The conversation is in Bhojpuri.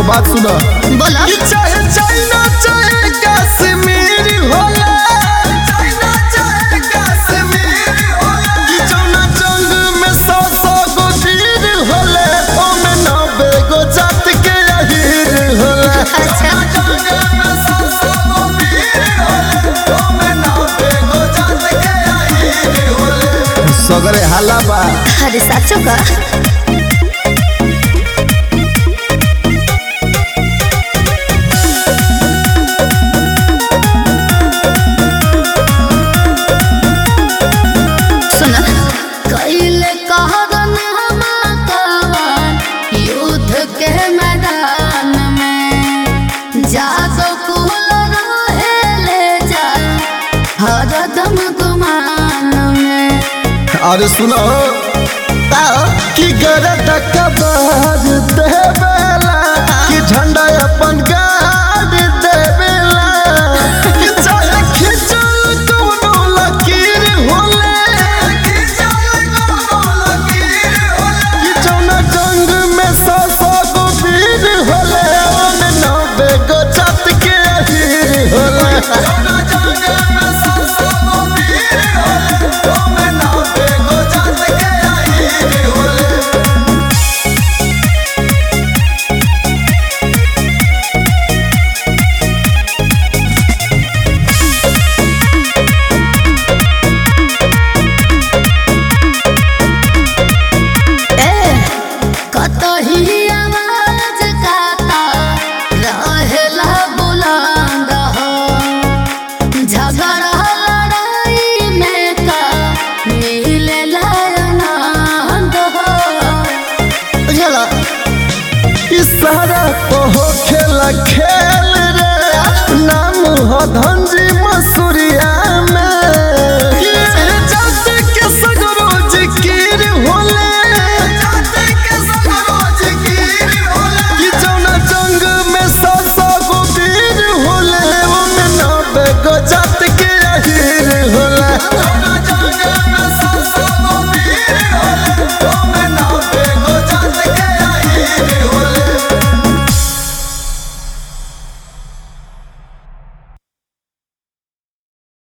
बात सुना बोला कि चाहे चाइना चाहे कश्मीर होला चाइना चाहे कश्मीर होला कि जौना जंग में सौ सौ गो वीर होले ओमे नब्बे गो जात के अहीर होला अच्छा। जंग में सौ सौ गो वीर होले ओमे नब्बे गो जात के अहीर होले सगरे हाला बा अरे साचो का सुना कैले कहरन हमाकवान युद्ध के मैदान में जागो कुल रहे ले जा हरदम गुमान में अरे सुनो कि गरद कबार देवेला कि झंडा अपन गाड़ देवेला कि चाहे खिंचल कोनो लकीर होले कि जौना जंग में सौ सौ गो वीर होले ओमे नब्बे गो जात के अहीर होले जौना जंग में सौ सौ गो वीर होले ओमे नब्बे गो जात के अहीर होले कतही आवाज काता रहेला बुलंद हो झगड़ा लड़ाई में का मिलेला आनंद हो बुझलो इशारा को हो खेला खेल रे नाम हो धनजी मसूरिया में कि जात के सगरो जिकिर होले जात के सगरो जिकिर होले कि जौना जंग में सौ सौ गो वीर होले ओमे नब्बे गो जात